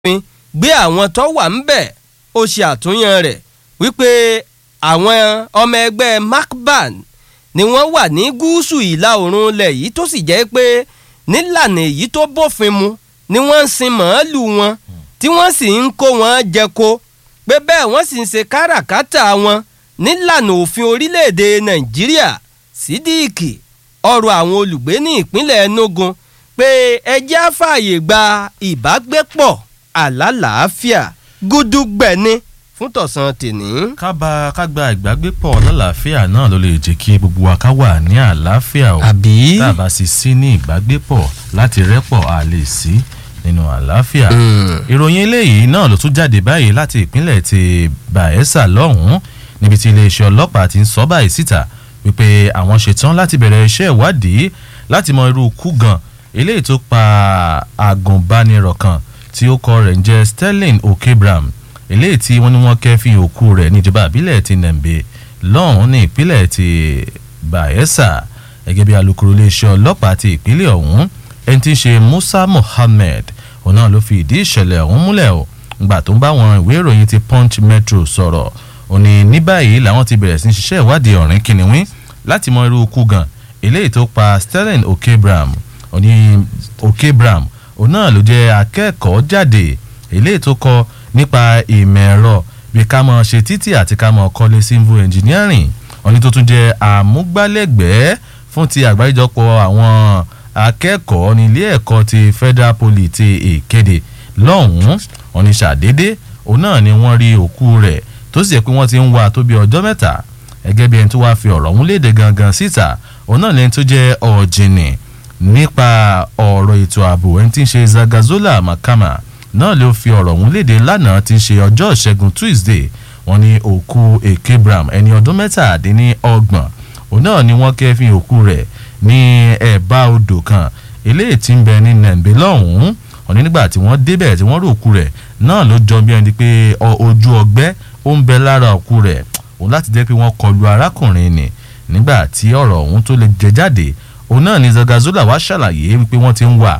òfin gbé àwọn tó wà ń bẹ̀ ó ṣe àtúnyàn rẹ̀ wípé àwọn ọmọ ẹgbẹ́ macban ni wọ́n wà ní gúúsù ìlà oòrùn ilẹ̀ yìí tó sì jẹ́ pé nílànà èyí tó bófin mu ni wọ́n ń sin màálù wọn tí wọ́n sì ń kó wọn jẹko pé bẹ́ẹ̀ wọ́n sì ń ṣe káràkátà wọn nílànà òfin orílẹ̀-èdè nàìjíríà sídìkì ọ̀rọ̀ àwọn olùgbé ní ìpínlẹ̀ enugu pé ẹjẹ́ àfààyè gba ìbágbépọ̀ àlàáfíà gúdúgbẹ̀ni fún tọ̀sán tèní. kábà kágbá ìgbàgbépọ̀ lálàáfíà náà ló lè jẹ́ kí gbogbo wa ká wà ní àlàáfíà o àbí. tá a bá sì sí ní ìgbàgbépọ̀ láti rẹ́pọ̀ a lè sí nínú àlàáfíà. ìròyìn eléyìí náà ló tún jáde báyìí láti ìpínlẹ̀ ti bayelsa lọ́hùn-ún níbi tí iléeṣẹ́ ọlọ́pàá ti ń sọ báyìí síta wípé àwọn ṣetán láti bẹ̀rẹ̀ iṣẹ́ ìwádìí láti mọ irú ikú gan eléyìí tó pa agùnbánirọ̀ kan tí ó kọ rẹ̀ ń jẹ́ sterling okebram eléyìí tí wọ́n ní wọ́n kẹ́fìn òkú rẹ̀ níjọba àbílẹ̀ ti nembe lọ́hùn-ún ní ìpínlẹ̀ ti bayelsa gẹ́gẹ́ bí alūkkóró iléeṣẹ́ ọlọ́pàá ti ìpínlẹ̀ ọ̀hún ẹni tí ń ṣe musa mohammed òun náà ló fi ìdí ìṣẹ̀lẹ̀ ọ̀hún múlẹ̀ o ngbà tó ń bá àwọn ìwé ìròyìn ti punch metro sọ̀rọ̀ ó ní ní báyìí làwọn ti bẹ̀rẹ̀ sí ń ṣiṣẹ́ ìwádìí ọ̀rìn kìnìún láti mọ irú ikú gan eléyìí tó pa sterling okebram ó ní okebram òun náà ló jẹ́ akẹ́kọ̀ọ́ jáde eléyìí tó kọ nípa ìmọ̀ ẹ̀rọ bí ká mọ̀ ṣe títì àti ká mọ̀ kọ́lé civil engineering ó ní tó tún jẹ́ àmúgbálẹ́gbẹ̀ẹ́ fún ti àgbáríjọpọ̀ àwọn akẹ́kọ̀ọ́ ní ilé ẹ̀kọ́ ti federal poly ti ìkéde lọ́hùn-ún ó ní ṣàdédé òun náà ni wọ́n rí òkú rẹ̀ tó sì yẹ pé wọ́n ti ń wá tó bí ọjọ́ mẹ́ta gẹ́gẹ́ bí ẹni tó wáá fi ọ̀rọ̀ ọ̀hún léde gangan síta òun náà lẹni tó jẹ́ ọ̀jìnì nípa ọ̀rọ̀ ètò ààbò ẹni tí ń ṣe zagazola makama náà ló fi ọ̀rọ̀ ọ̀hún léde lánàá ti ṣe ọjọ́ ìṣẹ́gun tuesday wọ́n ní òkú ekebram ẹni ọdún mẹ́tàdínní ọgbọ̀n òun náà ni wọ́n kẹ́fìn òkú rẹ̀ ní ẹ̀bá odò kan eléyìí tí ń bẹ ní nàìjíríà lọ́hùn-ún wọ́n ní nígbà tí wọ́n débẹ̀ tí wọ́n rí òkú rẹ̀ náà ló jọ bí ẹni pé ojú ọgbẹ́ ó ń bẹ lára òkú rẹ̀ òun láti jẹ́ pé wọ́n kọlu arákùnrin ni nígbà tí ọ̀rọ̀ ọ̀hún tó lè jẹ jáde òun náà ni zagazola wá ṣàlàyé wípé wọ́n ti ń wà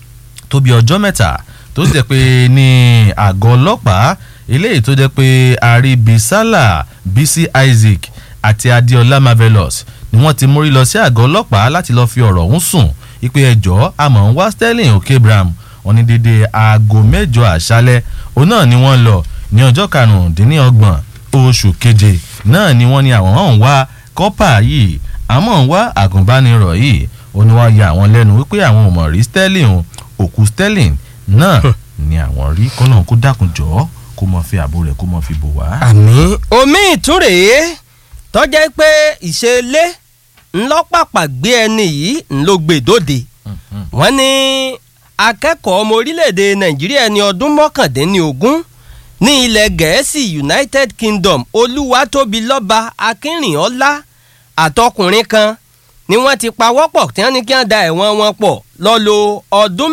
tó bí ọjọ́ mẹ́ta tó jẹ́ pé ní àgọ́ ọlọ́pàá eléyìí tó jẹ́ pé aribisala bisi isaac àti adéọlá marvelous ni wọ́n ti mórí lọ sí àgọ́ ọlọ́pàá láti lọ́ọ́ fi ọ̀rọ̀ ọ̀hún sùn ìpè ẹjọ́ àmọ́ ń wá sterling okebram wọn ní dédé aago mẹ́jọ àṣálẹ́ òun náà ni wọ́n lọ ní ọjọ́ karùndínlọ́gbọ̀n oṣù keje náà ni wọ́n ní àwọn hàn wá kọ́pà yìí àmọ́ ń wá àgùnbánirọ̀ yìí ó ní wọ́n ya àwọn lẹ́nu wípé àwọn ò mọ̀ rí sterling o òkú sterling náà ni àwọn rí kọ́nà kó dákun jọ́ kó mọ̀ fi àbò rẹ̀ kó mọ̀ fi bò wá. àmì omi ìtúrèé tọ́jẹ́ pé ìṣẹ̀lẹ̀ ńlọ́pàpà gbé ẹni yìí ńlọgbẹ̀dọ́dẹ wọ́n ní akẹ́kọ̀ọ́ ọmọ orílẹ̀-èdè nàìjíríà ẹni ọdún mọ́kàndínlógún ní ilẹ̀ gẹ̀ẹ́sì united kingdom olúwatóbilọ́ba akínrìnọ́lá àtọkùnrin kan ni wọ́n ti pawọ́pọ̀ tí wọ́n ní kí wọ́n da ẹ̀wọ̀n wọn pọ̀ lọ́lọ́ ọdún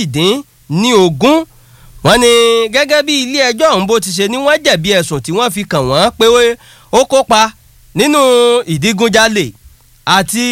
méjìdínlógún wọ́n ní gẹ́gẹ́ bí ilé ẹjọ́ ọ̀hún bó ti ṣe ni wọ́n jẹ̀bi ẹ̀sùn tí wọ́n fi kàn wọ́n pé ó kópa nínú ìdígunjalè àti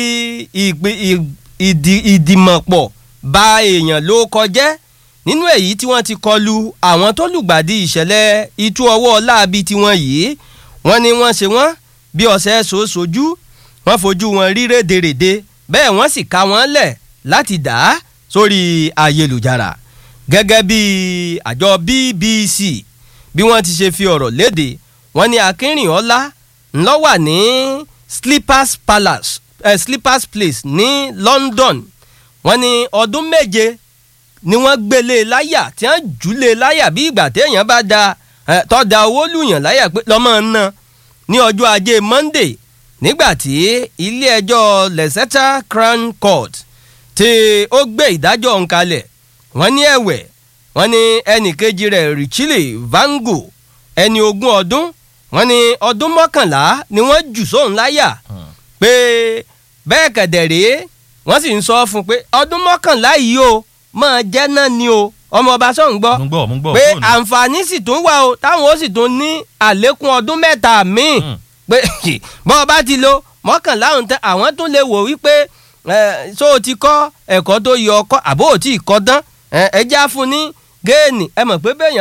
ìdìmọ̀pọ̀ ba èèyàn ló kọjẹ́ nínú èyí tí wọ́n ti kọlu àwọn tó lùgbàdì ìṣẹ̀lẹ̀ itú ọwọ́ láabi tiwọn yìí wọ́n ní wọ́n ṣe wọ́n bí ọ̀sẹ̀ sojú wọ́n fojú wọn rí rédèrèdè bẹ́ẹ̀ wọ́n sì ká wọn lẹ̀ láti dà á sórí ayélujára gẹ́gẹ́ bí àjọ bbc bí wọ́n ti ṣe fi ọ̀rọ̀ léde wọ́n ní akínrìnọ́lá ńlọ wà ní slippers palace eh, slippers place ní london wọ́n ní ọdún méje ni wọ́n gbélé láyà tí wọ́n jùlé láyà bí ìgbà téèyàn bá da tọ́da owó lùyàn láyà pé lọ́mọ ná ní ọjọ́ ajé monday nígbà tí ilé ẹjọ́ leicester crown court tí ó gbé ìdájọ́ ọ̀hún kalẹ̀ wọ́n ní ẹ̀wẹ̀ wọ́n ní ẹnì kejì rẹ̀ richile vango ẹni ogún ọdún wọ́n ní ọdún mọ́kànlá ni wọ́n jù sóhun láyà pé bẹ́ẹ̀ kẹ̀dẹ̀ rèé wọ́n sì ń sọ fún un pé ọdún mọ́kànlá yìí o máa jẹ́ náà ni o ọmọ ọba sọ̀hún gbọ́ pé àǹfààní sì tún wà o táwọn ó sì tún ní àlékún ọdún mẹ́ta míì pé bọ́ ọba ti lo mọ́kànlá ọ̀hún tán àwọn tún lè wò wípé so o ti kọ́ ẹ̀kọ́ tó yọ ọkọ́ àbó ò tí ì kọ́ tán ẹjẹ́ á fún ní géènì ẹ mọ̀ pé bẹ́ẹ̀